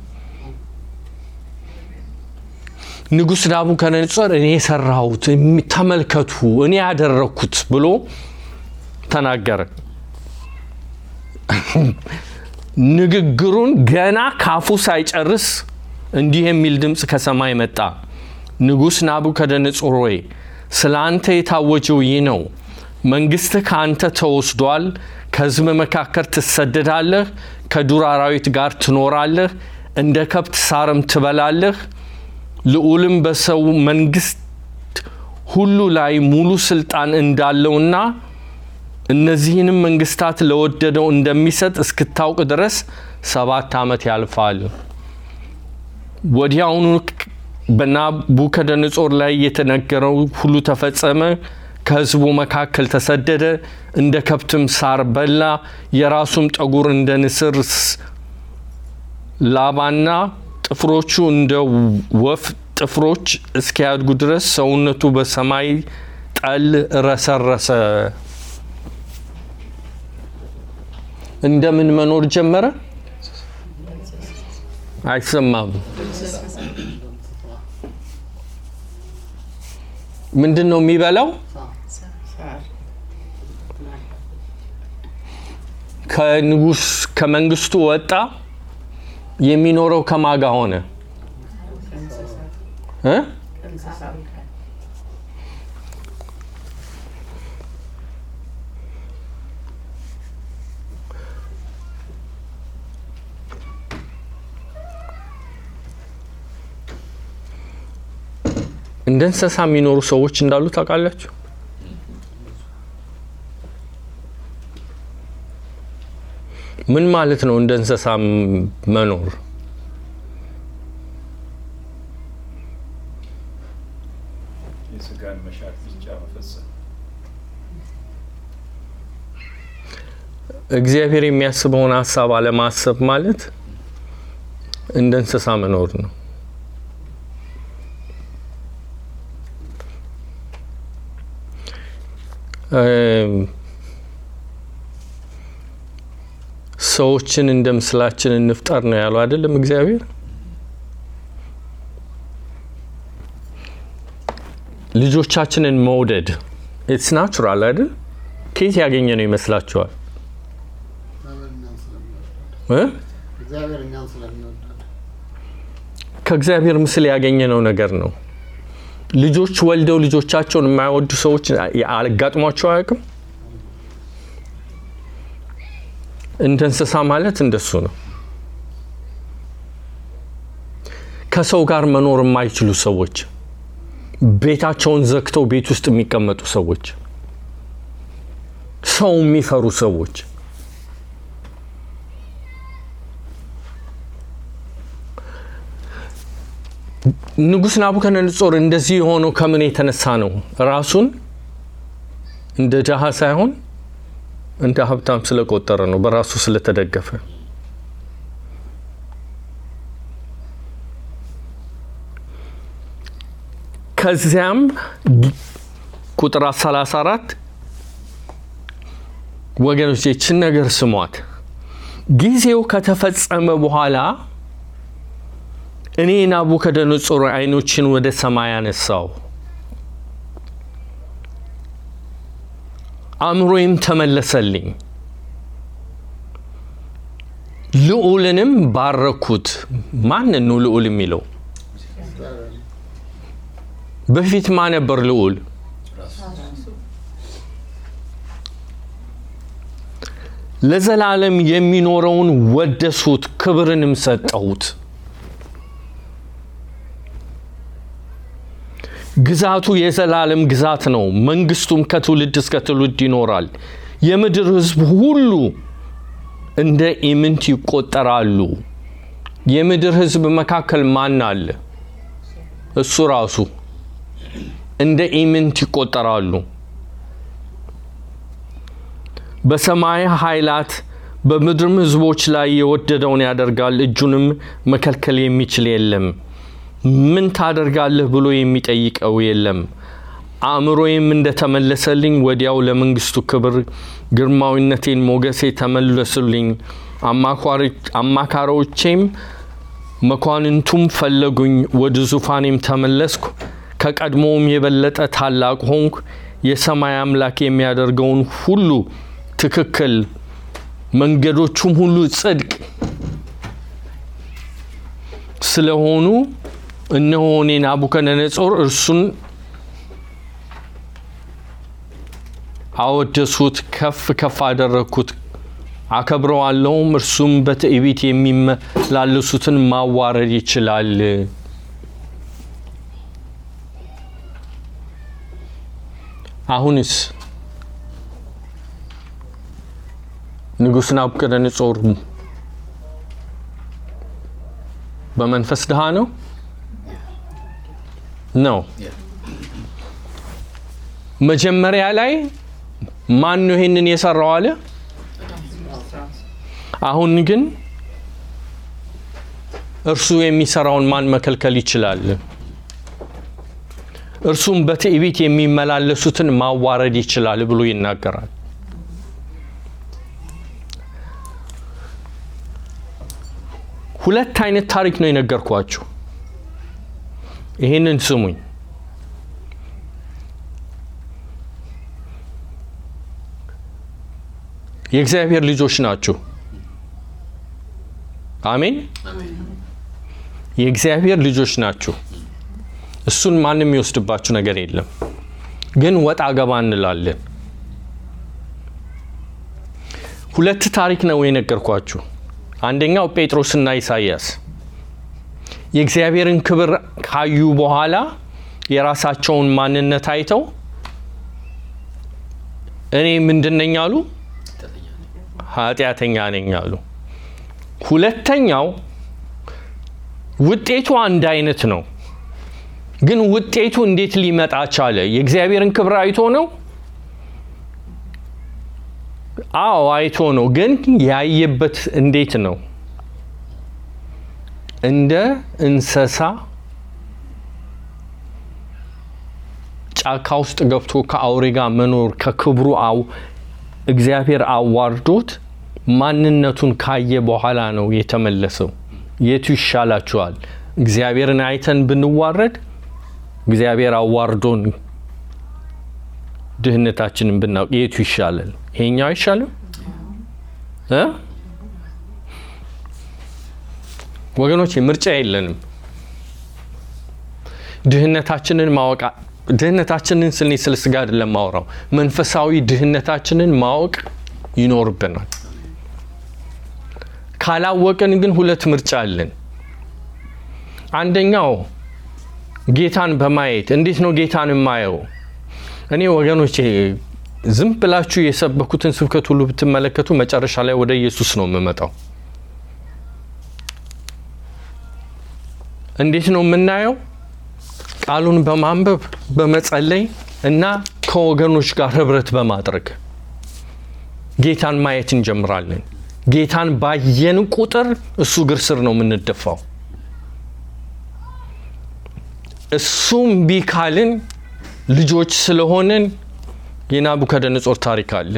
ንጉሥ ናቡከደነጾር እኔ የሰራሁት እሚ- ተመልከቱ፣ እኔ ያደረግኩት ብሎ ተናገረ። ንግግሩን ገና ካፉ ሳይጨርስ እንዲህ የሚል ድምፅ ከሰማይ መጣ። ንጉሥ ናቡከደነጾር ሆይ ስለ አንተ የታወጀው ይህ ነው። መንግሥትህ ከአንተ ተወስዷል። ከሕዝብ መካከል ትሰደዳለህ፣ ከዱር አራዊት ጋር ትኖራለህ፣ እንደ ከብት ሳርም ትበላለህ። ልዑልም በሰው መንግሥት ሁሉ ላይ ሙሉ ስልጣን እንዳለውና እነዚህንም መንግስታት ለወደደው እንደሚሰጥ እስክታውቅ ድረስ ሰባት ዓመት ያልፋል። ወዲያውኑ በናቡከደነጾር ላይ የተነገረው ሁሉ ተፈጸመ። ከሕዝቡ መካከል ተሰደደ፣ እንደ ከብትም ሳር በላ። የራሱም ጠጉር እንደ ንስር ስ- ላባና ጥፍሮቹ እንደ ወፍ ጥፍሮች እስኪያድጉ ድረስ ሰውነቱ በሰማይ ጠል ረሰረሰ። እንደምን መኖር ጀመረ? አይሰማም። ምንድን ነው የሚበላው?
ሳር
ከንጉስ ከመንግስቱ ወጣ። የሚኖረው ከማጋ ሆነ እ?
እንስሳት
እንደ እንስሳ የሚኖሩ ሰዎች እንዳሉ ታውቃላችሁ። ምን ማለት ነው እንደ እንስሳ ም- መኖር?
የስጋን መሻት ብቻ መፈጸም
እግዚአብሔር የሚያስበውን ሀሳብ አለማሰብ ማለት እንደ እንስሳ መኖር ነው። እም፣ ሰዎችን እንደ ምስላችን እንፍጠር ነው ያለው አይደለም እግዚአብሔር። ልጆቻችንን መውደድ ኢትስ ናቹራል አይደል? ከየት ያገኘ ነው ይመስላችኋል?
እግዚአብሔር እኛን ስለሚወደድ
እ?
እግዚአብሔር እኛን ስለሚወደድ
ከእግዚአብሔር ምስል ያገኘነው ነገር ነው። ልጆች ወልደው ልጆቻቸውን የማይወዱ ሰዎች አጋጥሟቸው አያውቅም? እንደ እንስሳ ማለት እንደሱ ነው። ከሰው ጋር መኖር የማይችሉ ሰዎች፣ ቤታቸውን ዘግተው ቤት ውስጥ የሚቀመጡ ሰዎች፣ ሰው የሚፈሩ ሰዎች ንጉሥ ናቡከደነጾር እንደዚህ የሆነው ከምን የተነሳ ነው? ራሱን እንደ ድሃ ሳይሆን እንደ ሀብታም ስለቆጠረ ነው፣ በራሱ ስለተደገፈ። ከዚያም ቁጥር 34 ወገኖች ይችን ነገር ስሟት። ጊዜው ከተፈጸመ በኋላ እኔ ናቡከደነጾር ዓይኖችን ወደ ሰማይ አነሳው፣ አእምሮዬም ተመለሰልኝ፣ ልዑልንም ባረኩት። ማንን ነው ልዑል የሚለው? በፊት ማ ነበር ልዑል? ለዘላለም የሚኖረውን ወደሱት፣ ክብርንም ሰጠሁት። ግዛቱ የዘላለም ግዛት ነው፣ መንግስቱም ከትውልድ እስከ ትውልድ ይኖራል። የምድር ሕዝብ ሁሉ እንደ ኢምንት ይቆጠራሉ። የምድር ሕዝብ መካከል ማን አለ? እሱ ራሱ እንደ ኢምንት ይቆጠራሉ። በሰማይ ኃይላት በምድርም ሕዝቦች ላይ የወደደውን ያደርጋል፣ እጁንም መከልከል የሚችል የለም። ምን ታደርጋለህ ብሎ የሚጠይቀው የለም። አእምሮዬም እንደተመለሰልኝ ወዲያው ለመንግስቱ ክብር ግርማዊነቴን፣ ሞገሴ ተመለሱልኝ። አማካሪዎቼም መኳንንቱም ፈለጉኝ። ወደ ዙፋኔም ተመለስኩ። ከቀድሞውም የበለጠ ታላቅ ሆንኩ። የሰማይ አምላክ የሚያደርገውን ሁሉ ትክክል፣ መንገዶቹም ሁሉ ጽድቅ ስለሆኑ እነሆ እኔ ናቡከደነጾር እርሱን አወደሱት፣ ከፍ ከፍ አደረግኩት፣ አከብረዋለሁም። እርሱም በትዕቢት የሚመላለሱትን ማዋረድ ይችላል። አሁንስ ንጉሥ ናቡከደነጾር በመንፈስ ድሃ ነው ነው። መጀመሪያ ላይ ማን ነው ይሄንን የሰራው አለ። አሁን ግን እርሱ የሚሰራውን ማን መከልከል ይችላል? እርሱም በትዕቢት የሚመላለሱትን ማዋረድ ይችላል ብሎ ይናገራል። ሁለት አይነት ታሪክ ነው የነገርኳችሁ። ይህንን ስሙኝ። የእግዚአብሔር ልጆች ናችሁ። አሜን። የእግዚአብሔር ልጆች ናችሁ። እሱን ማንም የሚወስድባችሁ ነገር የለም። ግን ወጣ ገባ እንላለን። ሁለት ታሪክ ነው የነገርኳችሁ። አንደኛው ጴጥሮስና ኢሳይያስ የእግዚአብሔርን ክብር ካዩ በኋላ የራሳቸውን ማንነት አይተው እኔ ምንድን ነኝ አሉ? ኃጢአተኛ ነኝ አሉ። ሁለተኛው ውጤቱ አንድ አይነት ነው፣ ግን ውጤቱ እንዴት ሊመጣ ቻለ? የእግዚአብሔርን ክብር አይቶ ነው? አዎ አይቶ ነው። ግን ያየበት እንዴት ነው? እንደ እንስሳ ጫካ ውስጥ ገብቶ ከአውሬ ጋር መኖር ከክብሩ አው እግዚአብሔር አዋርዶት ማንነቱን ካየ በኋላ ነው የተመለሰው። የቱ ይሻላችኋል? እግዚአብሔርን አይተን ብንዋረድ፣ እግዚአብሔር አዋርዶን ድህነታችንን ብናውቅ የቱ ይሻላል? ይሄኛው አይሻልም እ ወገኖች ምርጫ የለንም። ድህነታችንን ማወቅ ድህነታችንን ስል ስለ ስጋ አይደለም ማውራው፣ መንፈሳዊ ድህነታችንን ማወቅ ይኖርብናል። ካላወቅን ግን ሁለት ምርጫ አለን። አንደኛው ጌታን በማየት እንዴት ነው ጌታን የማየው? እኔ ወገኖቼ ዝም ብላችሁ የሰበኩትን ስብከት ሁሉ ብትመለከቱ መጨረሻ ላይ ወደ ኢየሱስ ነው የምመጣው። እንዴት ነው የምናየው? ቃሉን በማንበብ በመጸለይ እና ከወገኖች ጋር ህብረት በማድረግ ጌታን ማየት እንጀምራለን። ጌታን ባየን ቁጥር እሱ እግር ስር ነው የምንደፋው። እሱም እምቢ ካልን ልጆች ስለሆንን የናቡከደነጾር ታሪክ አለ።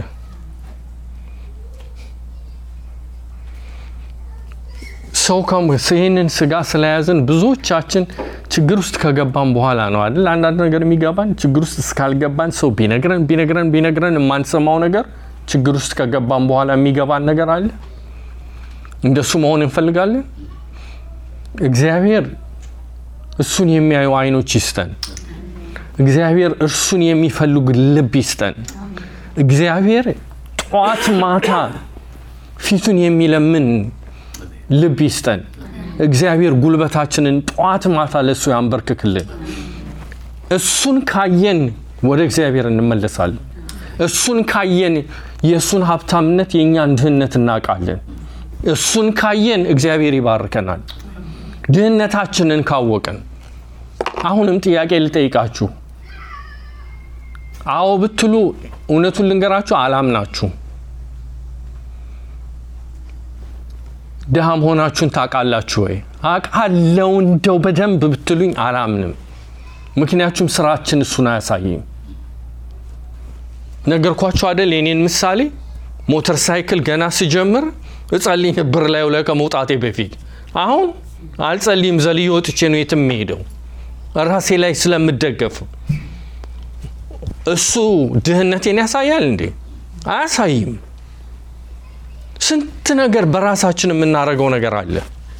ሰው ይህንን ስጋ ስለያዝን ብዙዎቻችን ችግር ውስጥ ከገባን በኋላ ነው አይደል አንዳንድ ነገር የሚገባን። ችግር ውስጥ እስካልገባን ሰው ቢነግረን ቢነግረን ቢነግረን የማንሰማው ነገር ችግር ውስጥ ከገባን በኋላ የሚገባን ነገር አለ። እንደሱ መሆን እንፈልጋለን። እግዚአብሔር እሱን የሚያዩ አይኖች ይስጠን። እግዚአብሔር እርሱን የሚፈልጉ ልብ ይስጠን። እግዚአብሔር ጠዋት ማታ ፊቱን የሚለምን ልብ ይስጠን። እግዚአብሔር ጉልበታችንን ጠዋት ማታ ለእሱ ያንበርክክልን። እሱን ካየን ወደ እግዚአብሔር እንመለሳለን። እሱን ካየን የእሱን ሀብታምነት የእኛን ድህነት እናውቃለን። እሱን ካየን እግዚአብሔር ይባርከናል። ድህነታችንን ካወቅን አሁንም ጥያቄ ልጠይቃችሁ። አዎ ብትሉ እውነቱን ልንገራችሁ፣ አላምናችሁም። ድሃ መሆናችሁን ታውቃላችሁ ወይ? አውቃለሁ እንደው በደንብ ብትሉኝ አላምንም። ምክንያቱም ስራችን እሱን አያሳይም። ነገርኳችሁ አደል? የኔን ምሳሌ ሞተር ሳይክል ገና ስጀምር እጸልይ ነበር ላዩ ላይ ከመውጣቴ በፊት። አሁን አልጸልይም፣ ዘልዬ ወጥቼ ነው የትም የምሄደው ራሴ ላይ ስለምደገፍ። እሱ ድህነቴን ያሳያል እንዴ? አያሳይም። ስንት ነገር በራሳችን የምናደርገው ነገር አለ።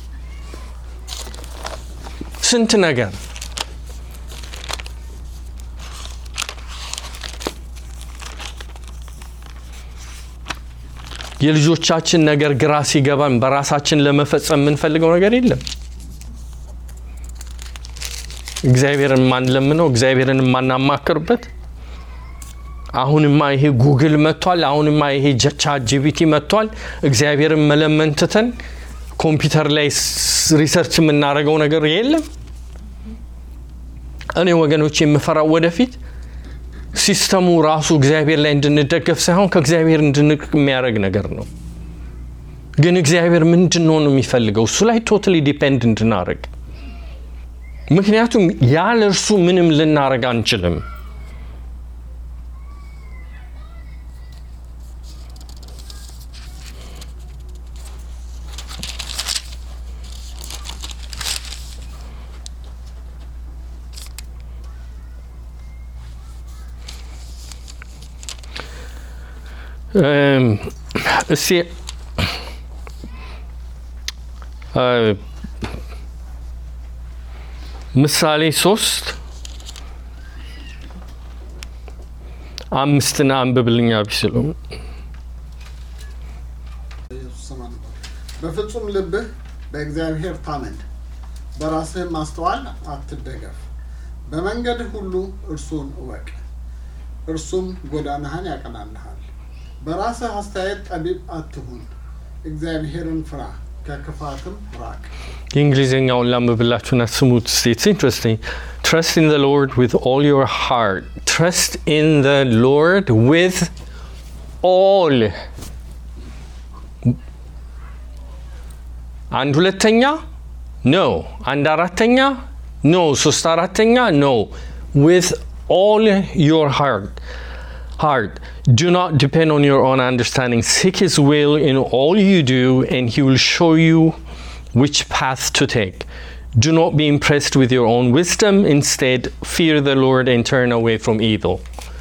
ስንት ነገር የልጆቻችን ነገር ግራ ሲገባን በራሳችን ለመፈጸም የምንፈልገው ነገር የለም። እግዚአብሔርን የማንለምነው እግዚአብሔርን የማናማክርበት አሁንማ ይሄ ጉግል መጥቷል። አሁንማ ይሄ ቻት ጂቢቲ መጥቷል። እግዚአብሔርን መለመን ትተን ኮምፒውተር ላይ ሪሰርች የምናደርገው ነገር የለም። እኔ ወገኖች የምፈራው ወደፊት ሲስተሙ ራሱ እግዚአብሔር ላይ እንድንደገፍ ሳይሆን ከእግዚአብሔር እንድንቅ የሚያደርግ ነገር ነው። ግን እግዚአብሔር ምንድን ነው የሚፈልገው? እሱ ላይ ቶታሊ ዲፔንድ እንድናደርግ። ምክንያቱም ያለ እርሱ ምንም ልናደርግ አንችልም። እስቲ ምሳሌ ሶስት አምስትን አንብብልኛ ቢስሉ
ኢየሱስ ስም አንበብ። በፍጹም ልብህ በእግዚአብሔር ታመን፣ በራስህ ማስተዋል አትደገፍ። በመንገድህ ሁሉ እርሱን እወቅ፣ እርሱም ጎዳናህን ያቀናልሃል። በራስህ አስተያየት ጠቢብ አትሁን፣ እግዚአብሔርን ፍራ፣ ከክፋትም ራቅ።
የእንግሊዝኛውን ላንብብላችሁና ስሙት። ኢትስ ኢንትረስቲንግ ትረስት ኢን ዘ ሎርድ ዊዝ ኦል ዮር ሃርት ትረስት ኢን ዘ ሎርድ ዊዝ ኦል አንድ ሁለተኛ ኖ አንድ አራተኛ ኖ ሶስት አራተኛ ኖ ዊዝ ኦል ዮር ሃርት heart. Do not depend on your own understanding. Seek His will in all you do, and He will show you which path to take. Do not be impressed with your own wisdom. Instead, fear the Lord and turn away from evil.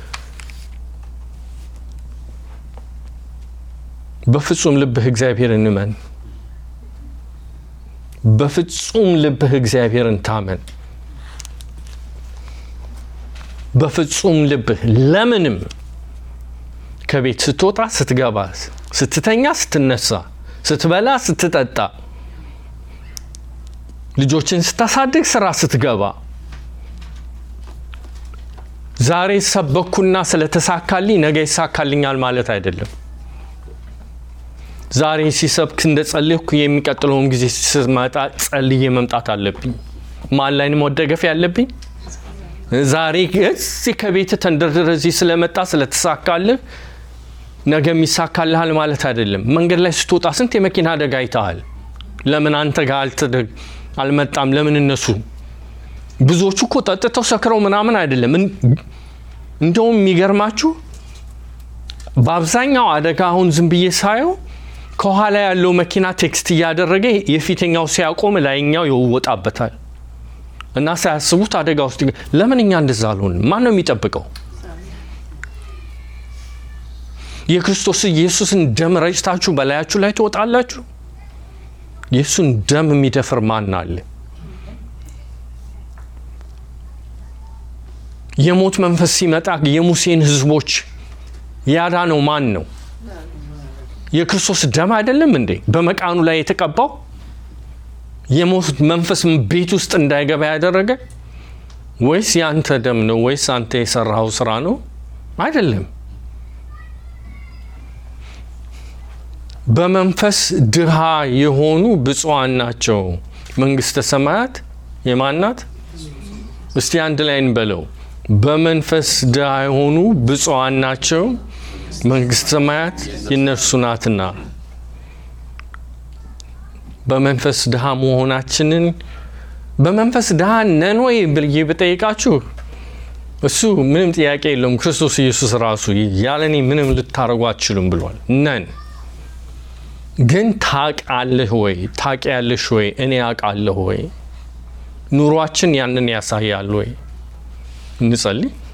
በፍጹም ልብህ እግዚአብሔርን እመን። በፍጹም ልብህ እግዚአብሔርን ታመን። በፍጹም ልብህ ለምንም ከቤት ስትወጣ፣ ስትገባ፣ ስትተኛ፣ ስትነሳ፣ ስትበላ፣ ስትጠጣ፣ ልጆችን ስታሳድግ፣ ስራ ስትገባ፣ ዛሬ ሰበኩና ስለተሳካልኝ ነገ ይሳካልኛል ማለት አይደለም። ዛሬ ሲሰብክ እንደ ጸልይኩ የሚቀጥለውን ጊዜ ስመጣ ጸልዬ መምጣት አለብኝ። ማን ላይ ነው መደገፍ ያለብኝ? ዛሬ እዚህ ከቤት ተንደርድረ እዚህ ስለመጣ ስለተሳካልህ ነገ የሚሳካልሃል ማለት አይደለም። መንገድ ላይ ስትወጣ ስንት የመኪና አደጋ አይተሃል። ለምን አንተ ጋር አልተደ- አልመጣም? ለምን እነሱ ብዙዎቹ እኮ ጠጥተው ሰክረው ምናምን አይደለም። እን- እንደውም የሚገርማችሁ በአብዛኛው አደጋ አሁን ዝም ብዬ ሳየው ከኋላ ያለው መኪና ቴክስት እያደረገ የፊተኛው ሲያቆም ላይኛው ይወጣበታል እና ሳያስቡት አደጋ ውስጥ ይገ- ለምን እኛ እንደዛ አልሆንም? ማን ነው የሚጠብቀው? የክርስቶስ ኢየሱስን ደም ረጭታችሁ በላያችሁ ላይ ትወጣላችሁ? የእሱን ደም የሚደፍር ማን አለ? የሞት መንፈስ ሲመጣ የሙሴን ሕዝቦች ያዳነው ማን ነው? የክርስቶስ ደም አይደለም እንዴ? በመቃኑ ላይ የተቀባው የሞት መንፈስ ቤት ውስጥ እንዳይገባ ያደረገ ወይስ ያንተ ደም ነው? ወይስ አንተ የሰራኸው ስራ ነው? አይደለም። በመንፈስ ድሃ የሆኑ ብፁዓን ናቸው፣ መንግስተ ሰማያት የማን ናት? እስቲ አንድ ላይ እንበለው። በመንፈስ ድሃ የሆኑ ብፁዓን ናቸው፣ መንግስተ ሰማያት የነርሱ ናትና። በመንፈስ ድሃ መሆናችንን በመንፈስ ድሃ ነን ወይ ብዬ ብጠይቃችሁ እሱ ምንም ጥያቄ የለውም። ክርስቶስ ኢየሱስ ራሱ ያለኔ ምንም ልታደርጉ አትችሉም ብሏል። ነን ግን ታውቃለህ ወይ? ታውቂያለሽ ወይ? እኔ አውቃለሁ ወይ? ኑሯችን ያንን ያሳያል ወይ? እንጸልይ።